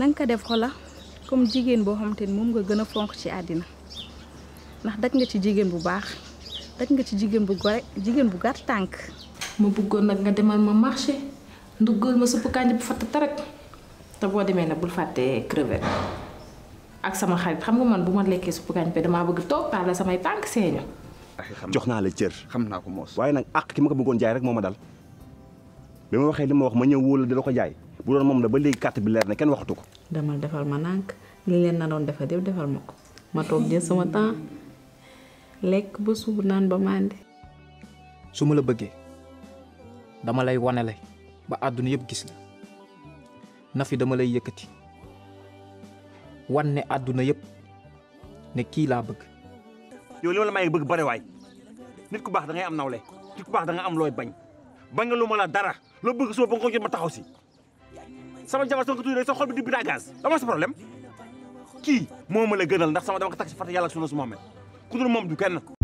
na nga ko def xola comme jigéen boo xamante ni moom nga gën a fonk ci àddina ndax daj nga ci jigéen bu baax daj nga ci jigéen bu gore jigéen bu gàtt tànk ma bëggoon nag nga demal ma marché nduggal ma suppu kànja bu fatt tarak te boo demee nag bul fàtte crevette ak sama xarit xam nga man bu ma lekkee suppu kànja bi damaa bëgg toog paale samay tànk seeñu jox naa la cër xam naa ko moos waaye nag àq ki ma ko bëggoon jaay rek moo ma dal bi ma waxee li ma wax ma ñëw wóolu di la ko jaay bu doon moom la ba léegi carte bi leer na kenn waxatu ko demal defal ma nànk li leen na doon defal yëpp defal ma ko ma toog jël sama temps lekk ba suur naan ba màndi su ma la bëggee dama lay wanele ba àdduna yëpp gis la na fi dama lay yëkkati wan ne àdduna yëpp ne kii laa bëgg yow li ma la may bëgg bare waay nit ku baax da ngay am nawle nit ku baax da nga am looy bañ bañ nga lu ma la dara loo bëgg soo ba nga ko jot ma taxaw si sama jabar soo ko tuddee sa xol bi di bida gaz dama sa problème kii moo ma la gënal ndax sama dama ko tax si fàtte yàlla ak sunu su Muhammad ku dul moom du kenn